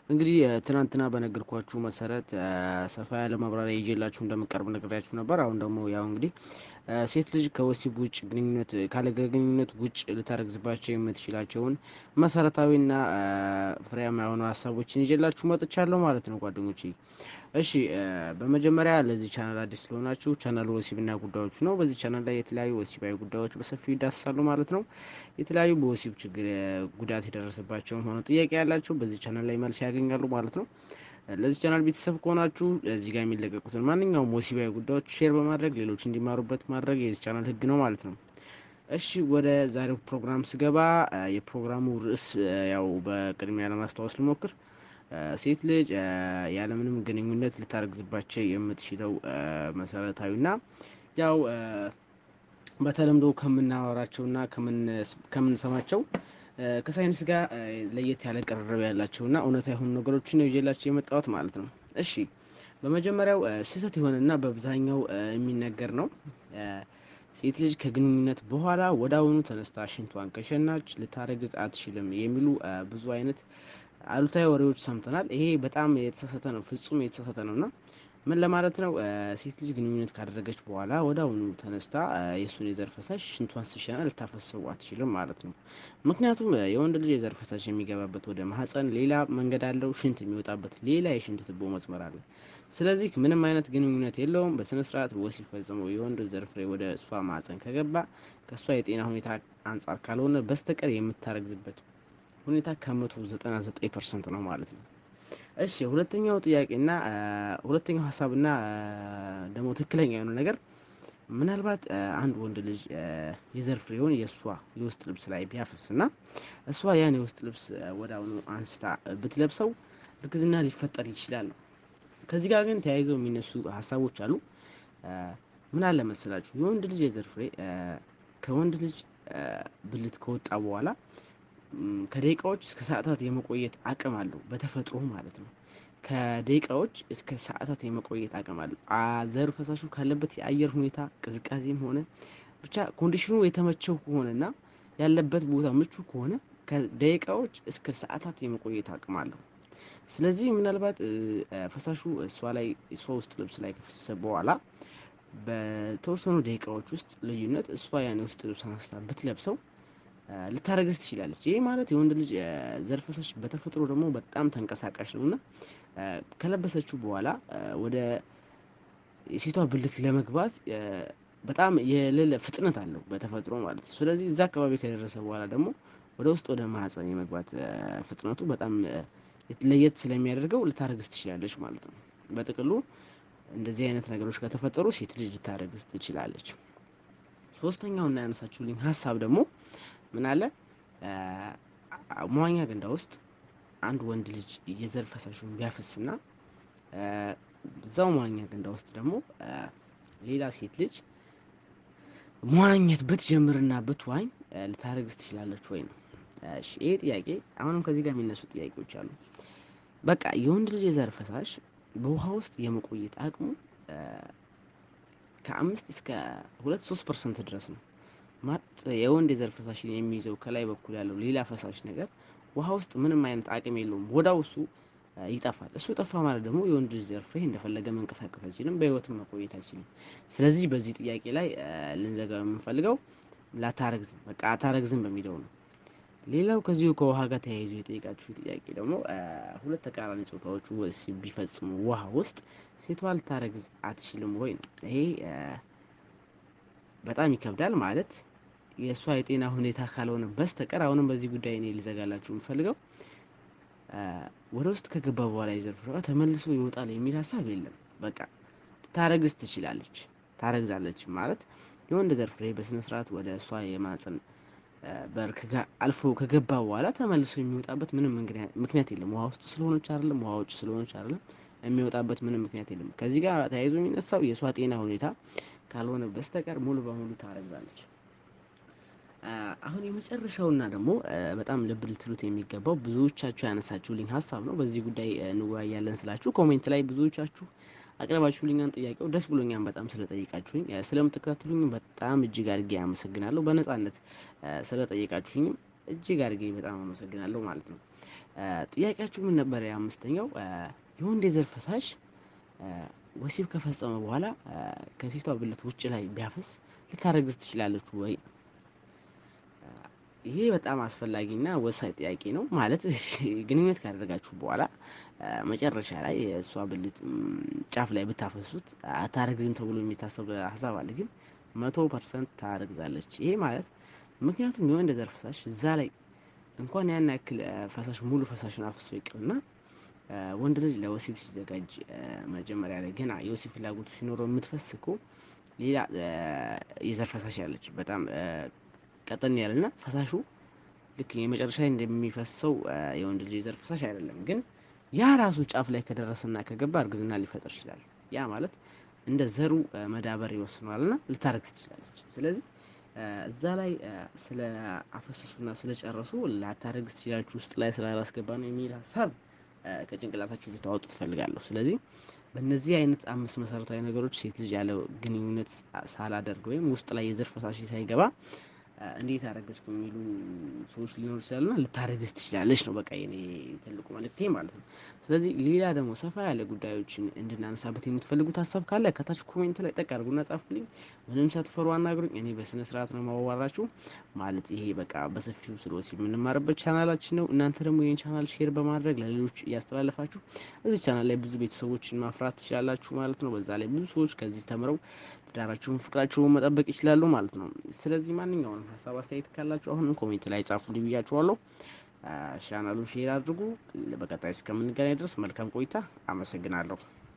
እንግዲህ ትናንትና በነገርኳችሁ መሰረት ሰፋ ያለ ማብራሪያ ይዤላችሁ እንደምቀርብ ነግሬያችሁ ነበር። አሁን ደግሞ ያው እንግዲህ ሴት ልጅ ከወሲብ ውጭ ግንኙነት ካለ ግንኙነት ውጭ ልታረግዝባቸው የምትችላቸውን መሰረታዊና ፍሬያማ የሆኑ ሀሳቦችን ይዤላችሁ መጥቻለሁ ማለት ነው ጓደኞቼ። እሺ በመጀመሪያ ለዚህ ቻናል አዲስ ስለሆናችሁ ቻናሉ ወሲብና ጉዳዮች ነው። በዚህ ቻናል ላይ የተለያዩ ወሲባዊ ጉዳዮች በሰፊው ይዳስሳሉ ማለት ነው። የተለያዩ በወሲብ ችግር ጉዳት የደረሰባቸውም ሆነ ጥያቄ ያላቸው በዚህ ቻናል ላይ መልስ ያገኛሉ ማለት ነው። ለዚህ ቻናል ቤተሰብ ከሆናችሁ እዚህ ጋር የሚለቀቁትን ማንኛውም ወሲባዊ ጉዳዮች ሼር በማድረግ ሌሎች እንዲማሩበት ማድረግ የዚህ ቻናል ሕግ ነው ማለት ነው። እሺ ወደ ዛሬው ፕሮግራም ስገባ የፕሮግራሙ ርዕስ ያው በቅድሚያ ለማስታወስ ልሞክር ሴት ልጅ ያለምንም ግንኙነት ልታረግዝባቸው የምትችለው መሰረታዊና ያው በተለምዶ ከምናወራቸውና ከምንሰማቸው ከሳይንስ ጋር ለየት ያለ ቅርርብ ያላቸውና እውነታ የሆኑ ነገሮችን ነው ይዤላቸው የመጣሁት ማለት ነው። እሺ በመጀመሪያው ስህተት የሆነና በአብዛኛው የሚነገር ነው። ሴት ልጅ ከግንኙነት በኋላ ወደ አሁኑ ተነስታ ሽንቷን ከሸናች ልታረግዝ አትችልም የሚሉ ብዙ አይነት አሉታዊ ወሬዎች ሰምተናል። ይሄ በጣም የተሳሳተ ነው፣ ፍጹም የተሳሳተ ነው እና ምን ለማለት ነው? ሴት ልጅ ግንኙነት ካደረገች በኋላ ወደ አሁኑ ተነስታ የእሱን የዘር ፈሳሽ ሽንቷን ስሸና ልታፈሰው አትችልም ማለት ነው። ምክንያቱም የወንድ ልጅ የዘር ፈሳሽ የሚገባበት ወደ ማህፀን ሌላ መንገድ አለው፣ ሽንት የሚወጣበት ሌላ የሽንት ትቦ መስመር አለ። ስለዚህ ምንም አይነት ግንኙነት የለውም። በስነ ስርዓት ወሲብ ፈጽሞ የወንድ ዘር ፍሬ ወደ እሷ ማህፀን ከገባ ከእሷ የጤና ሁኔታ አንጻር ካልሆነ በስተቀር የምታረግዝበት ሁኔታ ከመቶ ዘጠና ዘጠኝ ፐርሰንት ነው ማለት ነው። እሺ ሁለተኛው ጥያቄና ሁለተኛው ሀሳብና ደግሞ ትክክለኛ የሆነ ነገር ምናልባት አንድ ወንድ ልጅ የዘር ፍሬውን የእሷ የውስጥ ልብስ ላይ ቢያፈስና እሷ ያን የውስጥ ልብስ ወደ አሁኑ አንስታ ብትለብሰው እርግዝና ሊፈጠር ይችላል። ከዚህ ጋር ግን ተያይዘው የሚነሱ ሀሳቦች አሉ። ምን አለ መሰላችሁ የወንድ ልጅ የዘር ፍሬ ከወንድ ልጅ ብልት ከወጣ በኋላ ከደቂቃዎች እስከ ሰዓታት የመቆየት አቅም አለው በተፈጥሮ ማለት ነው። ከደቂቃዎች እስከ ሰዓታት የመቆየት አቅም አለው። ዘር ፈሳሹ ካለበት የአየር ሁኔታ ቅዝቃዜም ሆነ ብቻ ኮንዲሽኑ የተመቸው ከሆነና ያለበት ቦታ ምቹ ከሆነ ከደቂቃዎች እስከ ሰዓታት የመቆየት አቅም አለው። ስለዚህ ምናልባት ፈሳሹ እሷ ላይ እሷ ውስጥ ልብስ ላይ ከፈሰሰ በኋላ በተወሰኑ ደቂቃዎች ውስጥ ልዩነት እሷ ያን ውስጥ ልብስ አንስታ ብትለብሰው ልታረግዝ ትችላለች። ይህ ማለት የወንድ ልጅ ዘር ፈሳሽ በተፈጥሮ ደግሞ በጣም ተንቀሳቃሽ ነው እና ከለበሰችው በኋላ ወደ የሴቷ ብልት ለመግባት በጣም የሌለ ፍጥነት አለው በተፈጥሮ ማለት ነው። ስለዚህ እዛ አካባቢ ከደረሰ በኋላ ደግሞ ወደ ውስጥ ወደ ማህፀን የመግባት ፍጥነቱ በጣም ለየት ስለሚያደርገው ልታረግዝ ትችላለች ማለት ነው። በጥቅሉ እንደዚህ አይነት ነገሮች ከተፈጠሩ ሴት ልጅ ልታረግዝ ትችላለች። ሶስተኛውና ያነሳችሁልኝ ሀሳብ ደግሞ ምን አለ መዋኛ ገንዳ ውስጥ አንድ ወንድ ልጅ የዘር ፈሳሹን ቢያፈስና እዛው መዋኛ ገንዳ ውስጥ ደግሞ ሌላ ሴት ልጅ መዋኘት ብትጀምርና ብትዋኝ ልታረግዝ ትችላለች ወይ ነው። እሺ ይሄ ጥያቄ አሁንም ከዚህ ጋር የሚነሱ ጥያቄዎች አሉ። በቃ የወንድ ልጅ የዘር ፈሳሽ በውሃ ውስጥ የመቆየት አቅሙ ከአምስት እስከ ሁለት ሶስት ፐርሰንት ድረስ ነው። ማለት የወንድ የዘር ፈሳሽን የሚይዘው ከላይ በኩል ያለው ሌላ ፈሳሽ ነገር ውሃ ውስጥ ምንም አይነት አቅም የለውም። ወዳው እሱ ይጠፋል። እሱ ጠፋ ማለት ደግሞ የወንድ ዘር ፍሬ እንደፈለገ መንቀሳቀስ አይችልም፣ በህይወትም መቆየት አይችልም። ስለዚህ በዚህ ጥያቄ ላይ ልንዘጋው የምንፈልገው ላታረግዝም በቃ አታረግዝም በሚለው ነው። ሌላው ከዚሁ ከውሃ ጋር ተያይዞ የጠየቃችሁ ጥያቄ ደግሞ ሁለት ተቃራኒ ጾታዎች ወሲብ ቢፈጽሙ ውሃ ውስጥ ሴቷ ልታረግዝ አትችልም ወይ ነው። ይሄ በጣም ይከብዳል ማለት የእሷ የጤና ሁኔታ ካልሆነ በስተቀር አሁንም በዚህ ጉዳይ እኔ ልዘጋላችሁ የምፈልገው ወደ ውስጥ ከገባ በኋላ የዘር ፍሬዋ ተመልሶ ይወጣል የሚል ሀሳብ የለም። በቃ ታረግዝ ትችላለች፣ ታረግዛለች ማለት የወንድ ዘር ፍሬ በስነ ስርዓት ወደ እሷ የማህፀን በር አልፎ ከገባ በኋላ ተመልሶ የሚወጣበት ምንም ምክንያት የለም። ውሃ ውስጥ ስለሆነች አይደለም፣ ውሃ ውጭ ስለሆነች አይደለም፣ የሚወጣበት ምንም ምክንያት የለም። ከዚህ ጋር ተያይዞ የሚነሳው የእሷ ጤና ሁኔታ ካልሆነ በስተቀር ሙሉ በሙሉ ታረግዛለች። አሁን የመጨረሻውና ደግሞ በጣም ልብ ልትሉት የሚገባው ብዙዎቻችሁ ያነሳችሁልኝ ሀሳብ ነው። በዚህ ጉዳይ እንወያያለን ስላችሁ ኮሜንት ላይ ብዙዎቻችሁ አቅርባችሁልኛን ጥያቄው ደስ ብሎኛን በጣም ስለጠየቃችሁኝ ስለምትከታተሉኝ በጣም እጅግ አድርጌ አመሰግናለሁ። በነጻነት ስለጠየቃችሁኝም እጅግ አድርጌ በጣም አመሰግናለሁ ማለት ነው። ጥያቄያችሁ ምን ነበር? የአምስተኛው የወንድ የዘር ፈሳሽ ወሲብ ከፈጸመ በኋላ ከሴቷ ብልት ውጭ ላይ ቢያፈስ ልታረግዝ ትችላለች ወይ? ይሄ በጣም አስፈላጊና ወሳኝ ጥያቄ ነው። ማለት ግንኙነት ካደረጋችሁ በኋላ መጨረሻ ላይ እሷ ብልት ጫፍ ላይ ብታፈሱት አታረግዝም ተብሎ የሚታሰብ ሀሳብ አለ። ግን መቶ ፐርሰንት ታረግዛለች። ይሄ ማለት ምክንያቱም የወንድ ዘር ፈሳሽ እዛ ላይ እንኳን ያን ያክል ፈሳሽ ሙሉ ፈሳሽን አፍሶ ይቅርና ወንድ ልጅ ለወሲብ ሲዘጋጅ መጀመሪያ ላይ ገና የወሲብ ፍላጎቱ ሲኖረው የምትፈስኩ ሌላ የዘር ፈሳሽ ያለች በጣም ቀጠን ያለና ፈሳሹ ልክ የመጨረሻ ላይ እንደሚፈሰው የወንድ ልጅ የዘር ፈሳሽ አይደለም። ግን ያ ራሱ ጫፍ ላይ ከደረሰና ከገባ እርግዝና ሊፈጥር ይችላል። ያ ማለት እንደ ዘሩ መዳበር ይወስነዋልና ልታረግዝ ትችላለች። ስለዚህ እዛ ላይ ስለ አፈሰሱና ስለ ጨረሱ ላታረግዝ ትችላለች ውስጥ ላይ ስላላስገባ ነው የሚል ሀሳብ ከጭንቅላታችሁ ልታወጡ ትፈልጋለሁ። ስለዚህ በእነዚህ አይነት አምስት መሰረታዊ ነገሮች ሴት ልጅ ያለ ግንኙነት ሳላደርግ ወይም ውስጥ ላይ የዘር ፈሳሽ ሳይገባ እንዴት አረገዝኩ የሚሉ ሰዎች ሊኖሩ ይችላሉና ልታረግዝ ትችላለች ነው በቃ የኔ ትልቁ መልእክቴ ማለት ነው። ስለዚህ ሌላ ደግሞ ሰፋ ያለ ጉዳዮችን እንድናነሳበት የምትፈልጉት ሀሳብ ካለ ከታች ኮሜንት ላይ ጠቅ አድርጉና ጻፉልኝ። ምንም ሳትፈሩ አናግሩኝ። እኔ በስነ ስርዓት ነው ማዋራችሁ። ማለት ይሄ በቃ በሰፊው ስለ ወሲብ የምንማርበት ቻናላችን ነው። እናንተ ደግሞ ይህን ቻናል ሼር በማድረግ ለሌሎች እያስተላለፋችሁ እዚህ ቻናል ላይ ብዙ ቤተሰቦችን ማፍራት ትችላላችሁ ማለት ነው። በዛ ላይ ብዙ ሰዎች ከዚህ ተምረው ትዳራቸውን፣ ፍቅራቸውን መጠበቅ ይችላሉ ማለት ነው። ስለዚህ ማንኛውንም ሀሳብ አስተያየት ካላችሁ አሁንም ኮሜንት ላይ ጻፉ ብያችኋለሁ። ቻናሉን ሼር አድርጉ። በቀጣይ እስከምንገናኝ ድረስ መልካም ቆይታ። አመሰግናለሁ።